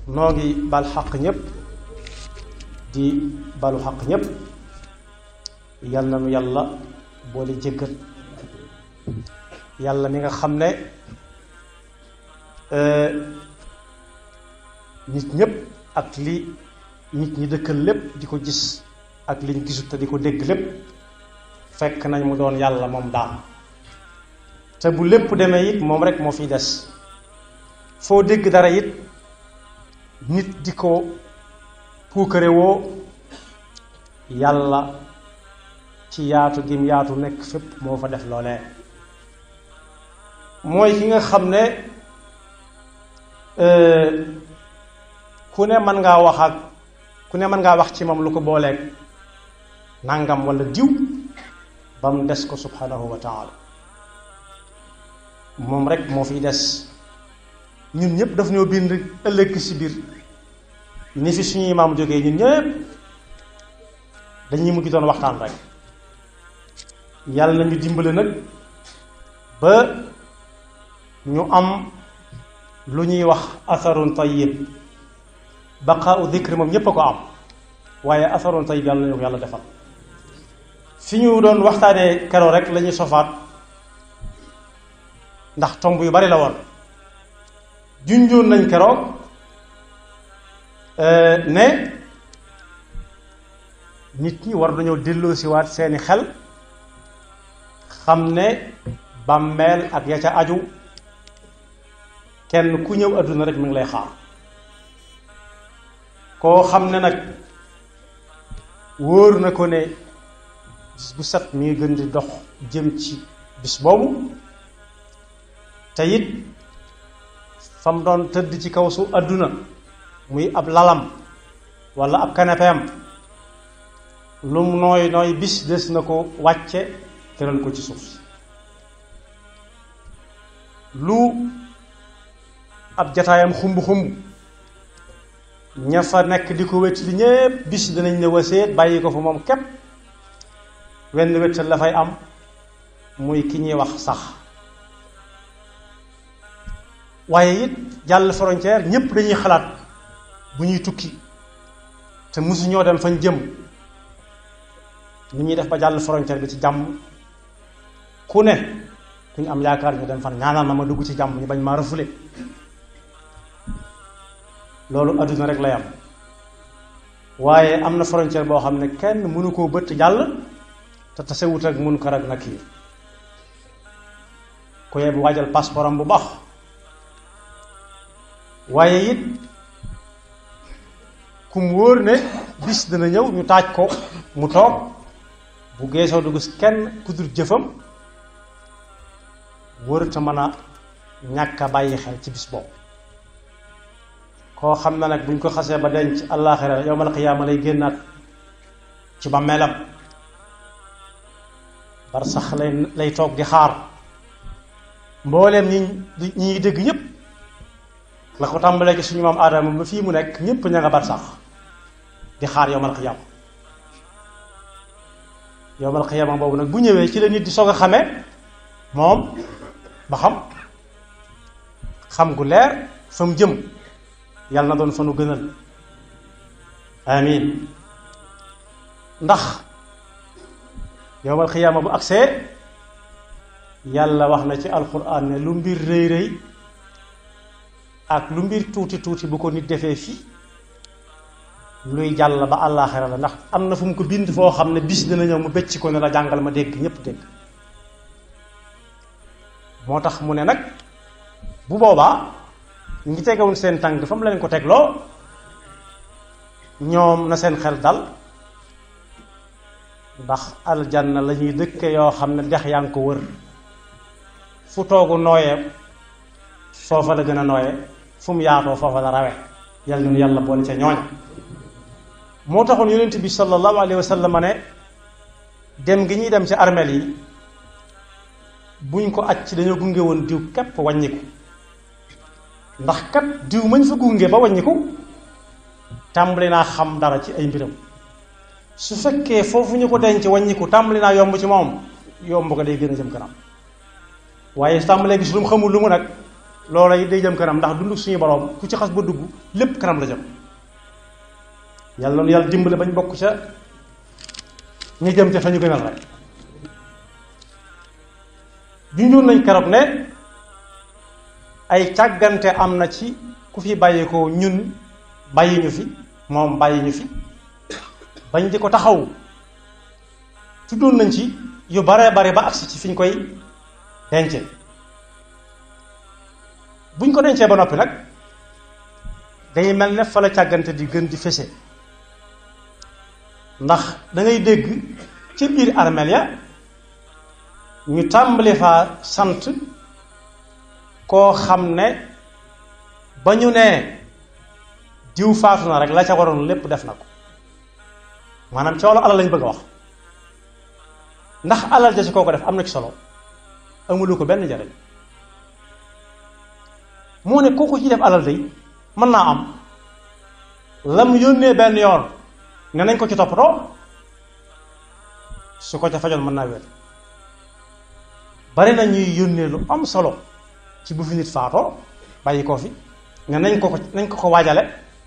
noo ngi bal xaq ñépp di balu xaq ñépp yal na nu yàlla boole jéggal yàlla mi nga xam ne nit ñépp ak li nit ñi dëkkal lépp di ko gis ak liñ gisut te di ko dégg lépp fekk nañ mu doon yàlla moom daal te bu lépp demee it moom rek moo fiy des foo dégg dara it nit di ko puukare woo yàlla ci yaatu gim yaatu nekk fépp moo fa def loolee mooy ki nga xam ne ku ne mën ngaa wax ak ku ne mën ngaa wax ci moom lu ko booleeg nangam wala diw ba mu des ko subhanahu wa taala moom rek moo fiy des ñun ñëpp daf ñoo bind ëllëg si biir ni fi suñuy maam jógee ñun ñëpp dañuy mujj doon waxtaan rek yàlla nañu dimbale nag ba ñu am lu ñuy wax atharun tayyib baqaau dikri moom ñépp a ko am waaye atharun tayyib yàlla nañu ko yàlla defal fi ñu doon waxtaanee keroo rek la ñuy sofaat ndax tomb yu bari la woon junjoon nañ keroog ne nit ñi war nañoo delloosiwaat seeni xel xam ne bàmmeel ak ya ca aju kenn ku ñëw àdduna rek mi ngi lay xaar koo xam ne nag wóor na ko ne bis bu set mi ngi gën di dox jëm ci bis boobu te it fa mu doon tëdd ci kaw su àdduna muy ab lalam walla ab kanepeem lu mu nooy nooy bis des na ko wàcce tëral ko ci suuf si lu ab jataayam xumb xumb ña fa nekk di ko wét li ñépp bis danañ ne waseet bàyyi ko fa moom képp wenn wéttal la fay am muy ki ñuy wax sax waaye it jàll frontière ñépp dañuy xalaat bu ñuy tukki te mosu ñoo dem fañ jëm ni ñuy def ba jàll frontière bi ci jàmm ku ne ku ñu am yaakaar ñu dem fan ñaanal ma ma dugg ci jàmm ñu bañ maa rafule loolu adduna rek lay am waaye am na frontière boo xam ne kenn mënu koo bëtt jàll te tasewut ak munkar ak nakiir ku yeb waajal passeport am bu baax waaye it ku mu wóor ne bis dana ñëw ñu taaj ko mu toog bu geesoo du gis kenn ku dul jëfam wërta mën a ñàkk a bàyyi xel ci bis boobu koo xam ne nag buñ ko xasee ba denc àllaaxira yowmal qiyaama lay génnaat ci ba melam bar sax lay lay toog di xaar mbooleem ñi ñi dégg ñépp la ko tàmbalee ci suñu maam aadama ba fii mu nekk ñépp ña nga bar sax di xaar yowmal qiyaama yowmal qiyaama boobu nag bu ñëwee ci la nit di soog a xamee moom ba xam xam gu leer fa mu jëm yàlla na doon fa nu gënal amin ndax yowmal xiyaama bu agsee yàlla wax na ci alquran ne lu mbir rëy rëy ak lu mbir tuuti tuuti bu ko nit defee fii luy jàll ba àllaaxira la ndax am na fu mu ko bind foo xam ne bis dina ñëw mu becc ko ne la jàngal ma dégg ñépp dégg moo tax mu ne nag bu boobaa ñu ngi tegewuñ seen tànk fa mu leen ko tegloo ñoom na seen xel dal ndax aljanna la ñuy dëkke yoo xam ne dex yaa ngi ko wër fu toogu nooyee foofa la gën a nooyee fu mu yaatoo foofa la rawe yàlla ñun yàlla boole ca ñooña moo taxoon yonent bi sallallahu alayhi wa sallam ne dem gi ñuy dem ci armeel yi buñ ko aj ci dañoo gunge woon diw képp wàññiku ndax kat diw mañ fa gunge ba wàññiku tàmbali naa xam dara ci ay mbiram su fekkee foofu ñu ko denc wàññiku tàmbali naa yomb ci moom yomb ko day gën a jëm kanam waaye su tàmbalee gis lu mu xamul lu mu nag loola yi day jëm kanam ndax dund suñu borom ku ci xas ba dugg lépp kanam la jëm yàlla noonu yàlla dimbale bañ bokk ca ñu jëm ca fa ñu gënal rek junjoon nañ keroog ne ay càggante am na ci ku fi bàyyi ko ñun bàyyi ñu fi moom bàyyi ñu fi bañ di ko taxaw tuddoon nañ ci yu bare bare ba agsi ci fi ñu koy dencee buñ ko dencee ba noppi nag day mel ne fa la càggante di gën di fese ndax da ngay dégg ci biir armeel ya ñu tàmbali faa sant koo xam ne ba ñu nee diw faatu na rek la ca waroon lépp def na ko maanaam ci wàllu alal lañ bëgg a wax ndax alal ja ci koo ko def am na ci solo amulu ko benn njariñ moo ne kooku ci def alal day mën naa am lam yónnee benn yoon ne nañ ko ci toppatoo su ko ca fajoon mën naa wér bari na ñuy yónnee lu am solo ci bu fi nit faatoo bàyyi koo fi ne nañ ko ko nañ ko ko waajale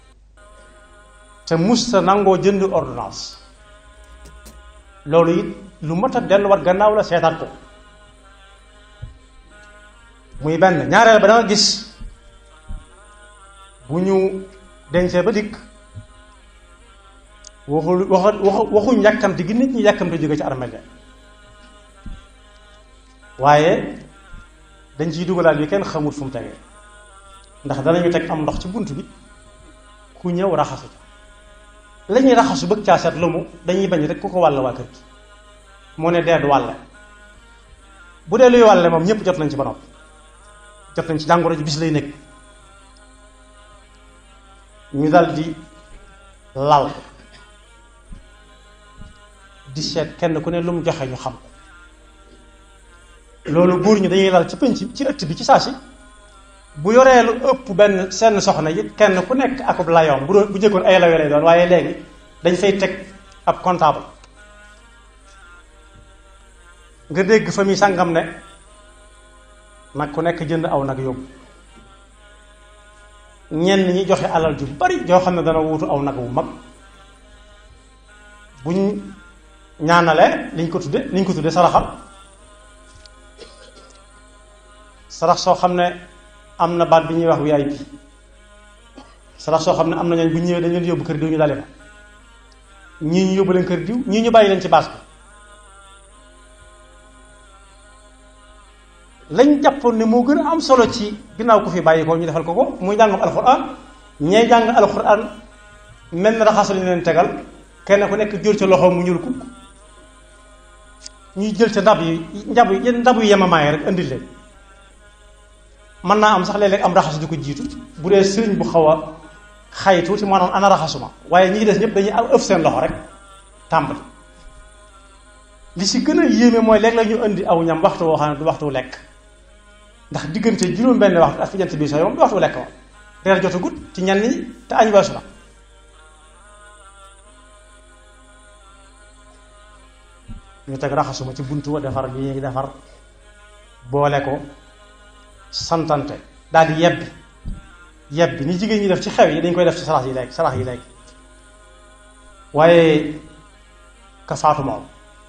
te musta nangoo jënd ordonnance loolu it lu mat a delluwaat gannaaw la seetaat ko muy benn ñaareel ba danga gis bu ñu dencee ba dikk waxul waxu waxuñ yàkkamti gi nit ñi yàkkamti jóge ci armeel ya waaye dañ ciy dugalaat yu kenn xamul fu mu tegee ndax danañu teg am ndox ci bunt bi ku ñëw raxasu ca la ñuy raxasu bëgg caa seet lu mu dañuy bañ rek ku ko wàll waa kër gi moo ne dee du wàlle bu dee luy wàlle moom ñëpp jot nañ ci ba noppi jot nañ ci jàngoro ji bis lay nekk ñu dal di lal di seet kenn ku ne lu mu joxe ñu xam ko loolu góor ñi dañuy lal ci penc ci ëtt bi ci saa si bu yoree lu ëpp benn seen soxna it kenn ku nekk akub layoom bu doon bu jëkkoon ay layo lay doon waaye léegi dañ fay teg ab comptable nga dégg fa mi sàngam ne nag ku nekk jënd aw nag yóbbu ñenn ñi joxe alal ju bari joo xam ne dana wuutu aw nag wu mag buñ ñaanalee liñ ko tudde liñ ko tudde saraxal sarax soo xam ne am na baat bi ñuy wax VIP sarax soo xam ne am na ñooñ bu ñëwee dañ leen yóbbu kër diw ñu dale fa ñii ñu yóbbu leen kër diw ñii ñu bàyyi leen ci baas bi lañ jàppoon ne moo gën a am solo ci ginnaaw ku fi bàyyi ko ñu defal ko ko muy jàngam alxuraan ñee jàng alxuraan mel na raxas lañu leen tegal kenn ku nekk jël ca loxoom mu ñuul kukk ñuy jël ca ndab yi ndab yi ndab yu yemamaay rek indil leen mën naa am sax léeg-léeg am raxasu di ko jiitu bu dee sëriñ bu xaw a xay tuuti maanaam ana raxasuma waaye ñi ngi des ñëpp dañuy am ëf seen loxo rek tàmbali li si gën a yéeme mooy léeg la ñu indi aw ñam waxtu woo xam ne du waxtu lekk ndax diggante juróom benn waxtu ak fi jant bi sooy moom du waxtu lekk moom reer jotagut ci ñenn ñi te añ weesu na ñu teg raxasuma ci buntu wa defar li ñuy defar boole ko santante daal di yebbi yebbi ni jigéen ñi def ci xew yi dañ koy def ci sarax yi léegi sarax yi léegi waaye ka faatu moom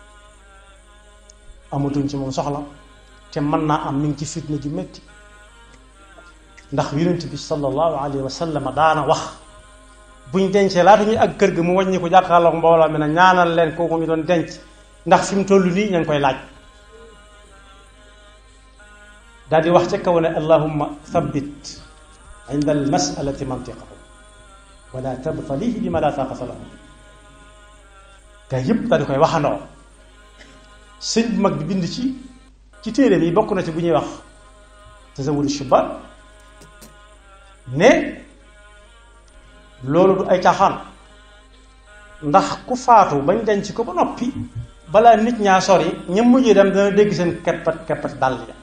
amatuñ ci moom soxla te mën naa am mi ngi ci fitna ju métti ndax yonent bi sallallahu alayhi wa sallam daana wax buñ dencee laata ñuy ak kër ga mu wàññi ko jàkkaarloog mbooloo mi ne ñaanal leen kooku ñu doon denc ndax fi mu toll nii ña ngi koy laaj daal di wax ca kaw ne allahumma thabbit inda al masalati mantiqahu wala tabtalihi bima la taqata lahu gaa yëpp daal di koy waxandoo sëñ bu mag bi bind ci ci téere bi bokk na ci bu ñuy wax tazawudu shubban ne loolu du ay caaxaan ndax ku faatu bañ denc ko ba noppi balaa nit ñaa sori ña mujjee dem dana dégg seen keppat keppat dal ya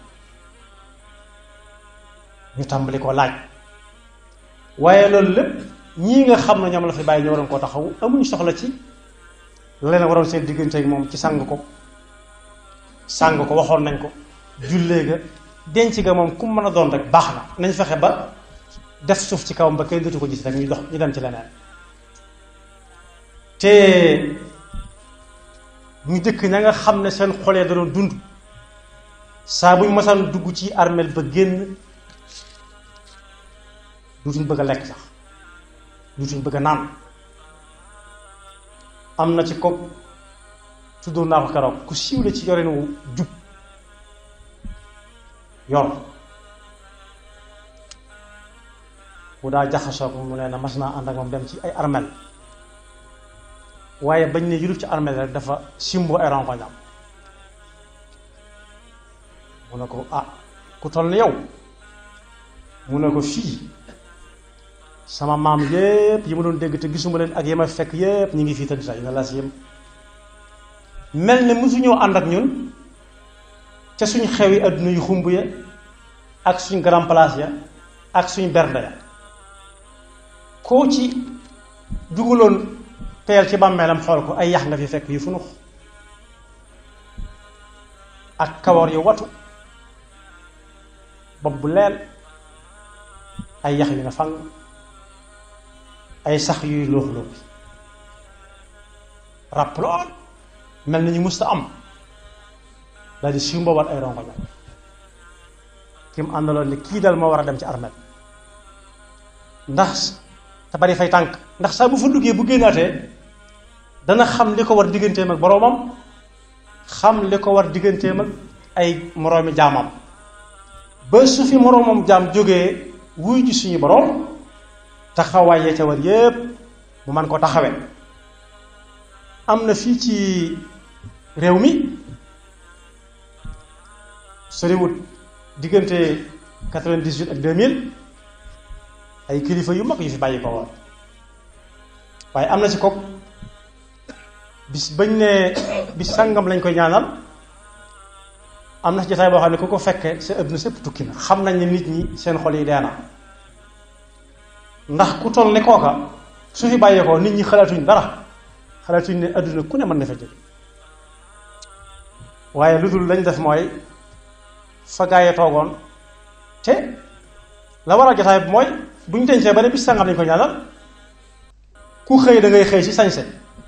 ñu tàmbali ko laaj waaye loolu lépp ñii nga xam ne ñoom la fi bàyyi ñu waroon koo taxaw amuñ soxla ci leen waroon seen diggante ak moom ci sang ko sang ko waxoon nañ ko jullee ga denc ga moom ku mën a doon rek baax na nañ fexe ba def suuf ci kawam ba kenn dootu ko gis rek ñu dox ñu dem ci leneen te ñu dëkk ña nga xam ne seen xolee da doon dund saa buñ mosaan dugg ci armeel ba génn dutuñ bëgg a lekk sax dutuñ bëgg a naan am na ci ko tuddoon naa ko keroog ku siiw la ci yorin wu jub yor bu daa jaxasoo ko mu nee na mas naa ànd ak moom dem ci ay armel waaye bañ ne yurub ci armel rek dafa simbo ay rongoñam mu ne ko ah ku toll ni yow mu ne ko fii sama maam yépp yi ma doon dégg te gisuma leen ak yi ma fekk yépp ñu ngi fii tëdd sax na la si yëm mel ne mosu ñoo ànd ak ñun ca suñ xew yi adduna yu xumb ya ak suñ grand place ya ak suñ bernde ya koo ci dugaloon peel ci bàmmeelam xool ko ay yax nga fi fekk yu funux ak kawar yu watu bopp bu leel ay yax yu ne fang ay sax yuy loox loox ràpp lool mel na ñu musta am daal di siw mboobaat ay rongo ñam ki mu àndaloon ni kii dal moo war a dem ci armeel ndax te bari fay tànk ndax saa bu fa duggee bu génnaatee dana xam li ko war digganteem ak boroomam xam li ko war digganteem ak ay moroomi jaamam ba su fi moroomam jaam jógee wuy ji suñu boroom taxawaay ya ca war yépp mu man ko taxawe am na fii ci réew mi soriwut diggante 98 ak 2000 ay kilifa yu mag yu fi bàyyi ko woon waaye am na ci kook bis bañ ne bis sàngam lañ koy ñaanal am na ci jotaay boo xam ne ku ko fekke sa ëpp na sëpp tukki na xam nañ ne nit ñi seen xol yi dee na ndax ku toll ne kooka su fi bàyyee ko nit ñi xalaatuñ dara xalaatuñ ne adduna ku ne mën na fa jóge waaye lu dul lañ def mooy fa gaayee toogoon te la war a jotaay bi mooy bu ñu dencee ba ne bis sàngam lañ ko ñaanal ku xëy da ngay xëy ci sañse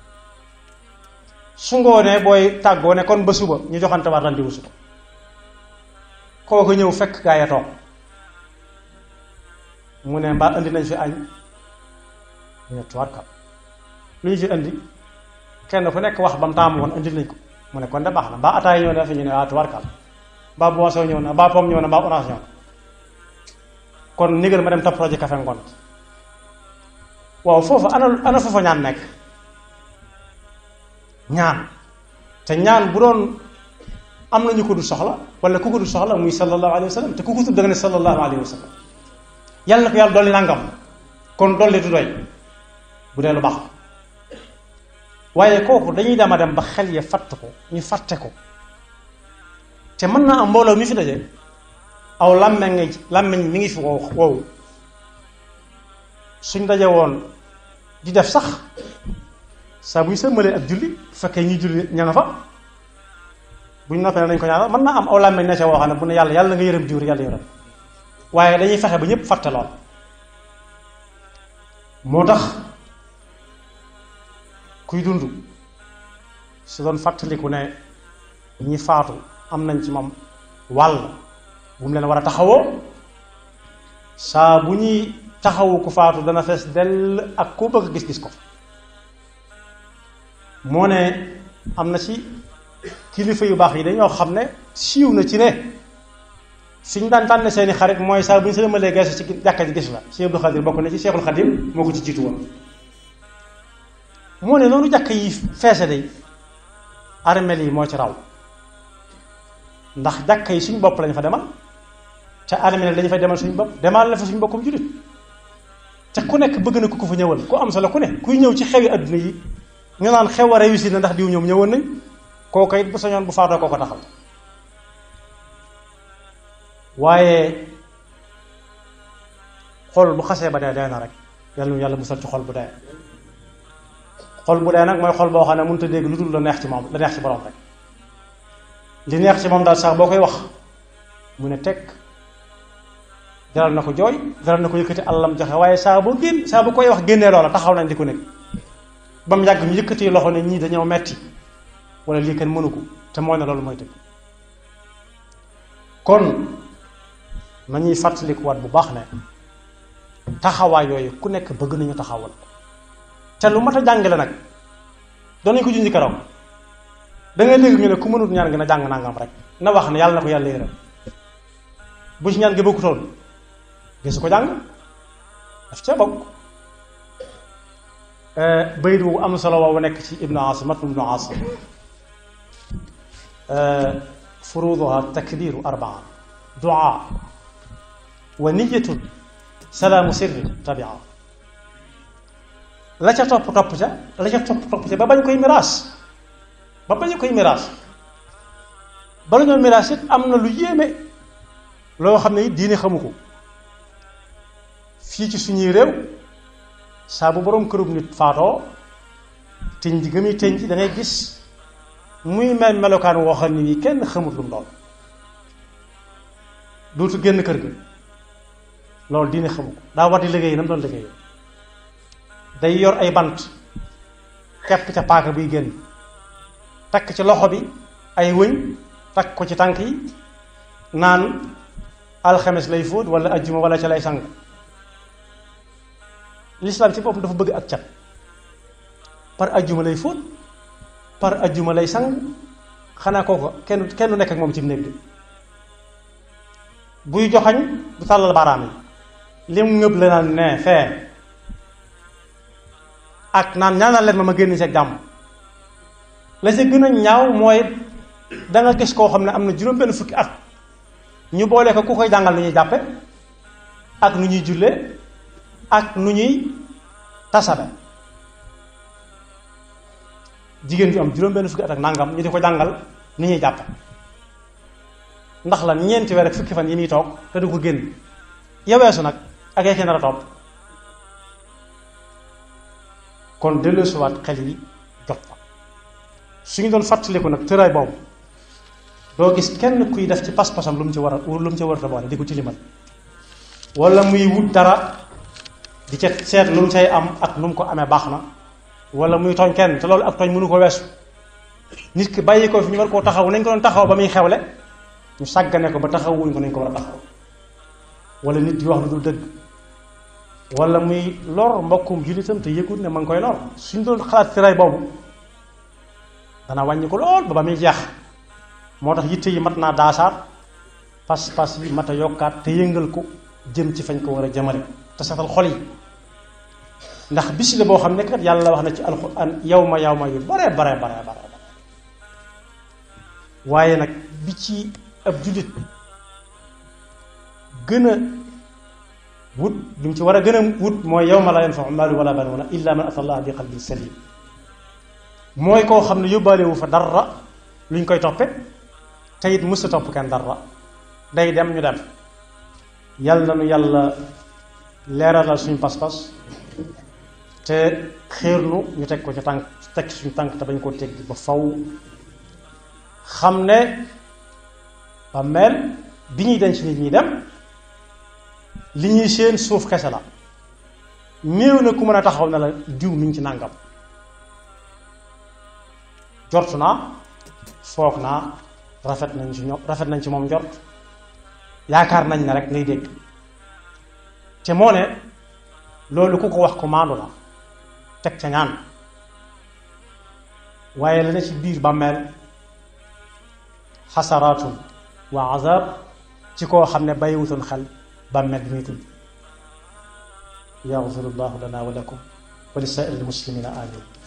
su ngoonee booy tàggoo ne kon ba suba ñu joxante waat rendez-vous suba kooku ñëw fekk gaayee toog mu ne mbaa indi nañ fi añ ñu ne tuwaat lu ñu fi indi kenn ku nekk wax ba mu taamu woon indi nañ ko mu ne kon de baax na mbaa ataay ñëw na fi ñu ne waa tuwaat mbaa boisson ñëw na mbaa pomme ñëw na mbaa orange ñëw na kon nigal ma dem topp projet café ngoon waaw foofu ana ana foofa ñaan nekk ñaan te ñaan bu doon am na ñu ko du soxla wala ku ko du soxla muy sallallahu alayhi wa sallam te ku ko tudd da nga ne sallallahu alayhi wa sallam yàlla na ko yàlla dolli nangam kon dolli du doy bu dee lu baax waaye kooku dañuy dema dem ba xel ya fatt ko ñu fàtte ko te mën naa am mbooloo mi fi daje aw làmmeñ ngi làmmeñ mi ngi fi wow wow suñ daje woon di def sax saa bu ñu sëmmalee ak julli bu fekkee ñuy julli ña nga fa bu ñu noppee nañ ko ñaanal mën naa am aw làmmeñ ne ca woo xam ne bu ne yàlla yàlla nga yërëm diwr yàlla yërëm waaye dañuy fexe ba ñëpp fàtte lool moo tax kuy dund su doon fàttaliku ne ñi faatu am nañ ci moom wàll bu mu leen war a taxawoo saa bu ñuy taxawu ku faatu dana fees dell ak ku bëgg gis-gis ko moo ne am na ci kilifa yu baax yi dañoo xam ne siiw na ci ne fi ñu daan tànn seeni xarit mooy saa bu ñu sëlmalee geesu ci jàkka ji gis la Cheikh Abdou Khadir bokk na ci Cheikhul Khadim moo ko ci jiitu woon moo ne noonu jàkka yi feese day armeel yi moo ci raw ndax jàkka yi suñ bopp lañ fa demal te armeel dañu fay demal suñu bopp demal la fa suñu bokkum jullit te ku nekk bëgg na ku ko fa ñëwal ku am solo ku ne kuy ñëw ci xewi adduna yi ñu naan xew a réussir na ndax diw ñoom ñëwoon nañ kooka it bu sañoon bu faatoo koo ko taxal waaye xol bu xasee ba dee dee na rek yàlla yàlla musal ci xol bu dee xol bu dee nag mooy xol boo xam ne mënut a dégg lu dul la neex ci moom la neex ci borom rek li neex ci moom daal sax boo koy wax mu ne tekk jaral na ko jooy jaral na ko yëkkati alalam joxe waaye saa boo génn saa bu koy wax génnee loola taxaw nañ di ko nekk ba mu yàgg ñu yëkkati loxo ne ñii dañoo metti wala lii kenn mënu ko te moo ne loolu mooy dëgg kon nañuy fàttalikuwaat bu baax ne taxawaay yooyu ku nekk bëgg nañu taxawal te lu mat a jàngale nag danañ ko junj keroog da ngay dégg ñu ne ku mënut ñaan gi na jàng nangam rek na wax ne yàlla na ko yàlla yërëm bu ci ñaan gi bokkutoon gisu ko jàng daf cee bokk bayit wu am solo woowu nekk ci ibnu asim mat ibnu asim furuduha takbiru arbaa duaa wa niyatun salaamu sirri tabia la ca topp topp ca la ca topp topp ca ba bañ koy miraas ba bañ koy miraas bala ñoo miraas it am na lu yéeme loo xam ne it diine xamu ko fii ci suñuy réew saa bu boroom kërub nit faatoo tëñ ji gëmuy tëñ ji da ngay gis muy mel melokaan woo xam ne nii kenn xamut lu mu doon dootu génn kër gi loolu diine xamu ko daa war di liggéey na mu doon liggéey day yor ay bant kepp ca paaka buy génn takk ci loxo bi ay wëñ takk ko ci tànk yi naan alxames lay fóot wala ajjuma wala ca lay sang lislaam ci boppam dafa bëgg ak cat par ajjuma lay fóot par ajjuma lay sang xanaa kooko kenn kenn nekk ak moom ci néeg bi buy joxañ bu tàllal baaraam yi lim ngëb la naan ne fee ak naan ñaanal leen ma ma génn ci ak jàmm la ca gën a ñaaw mooy da nga gis koo xam ne am na juróom benn fukki at ñu boole ko ku koy jàngal nu ñuy jàppe ak nu ñuy julle ak nu ñuy tasabe jigéen ju am juróom benn fukki at ak nangam ñu di ko jàngal nu ñuy jàppe ndax la ñeenti weer ak fukki fan yi muy toog te du ko génn yaweesu nag ak yake nar a topp kon delloosiwaat xel yi jot fa su ñu doon fàttaliku nag tëraay boobu doo gis kenn kuy def ci pas-pasam lu mu ci war a lu mu ci war a boole di ko tilimal wala muy wut dara di ca seet lu mu cay am ak lu mu ko amee baax na wala muy tooñ kenn te loolu ak tooñ mënu ko weesu nit ki bàyyi ko fi ñu war koo taxaw nañ ko doon taxaw ba muy xewle ñu sàggane ko ba taxawuñ ko nañ ko war a taxaw wala nit di wax lu dul dëgg wala muy lor mbokkum jullitam te yëgut ne ma ngi koy lor suñ doon xalaat tëraay boobu dana wàññi ko lool ba ba muy jeex moo tax yitte yi mat naa daasaat pas-pas yi mat a yokkaat te yëngal ko jëm ci fañ ko war a jëmale te setal xol yi ndax bis la boo xam ne kat yàlla wax na ci alxuraan yow ma yow ma yu bare bare bare bare waaye nag bi ci ab jullit gën a wut li mu ci war a gën a wut mooy yow ma la yanfau maalu wala banuuna illa man ata allah bi qalbin salim mooy koo xam ne yóbbaale wu fa dara luñ koy toppe te it mësta topp kenn dara day dem ñu dem yàlla na nu yàlla leeralal suñu pas-pas te xéernu ñu teg ko ci tànk teg suñu tànk te bañ koo teg ba faw xam ne ba mel bi ñuy denc nit ñi dem li ñuy seen suuf kese la néew na ku mën a taxaw na la diw mi ngi ci nàngam jort naa foog naa rafet nañ ci ñoom rafet nañ ci moom njort yaakaar nañ ne rek ngay dégg te moo ne loolu ku ko wax ko maandu la teg ca ñaan waaye la ne ci biir bàmmeel xasaraatun wa azab ci koo xam ne bàyyiwutoon xel bàmmeel bi muy tudd yaxfirullahu lana wa lakum wa li saa'iril muslimina amin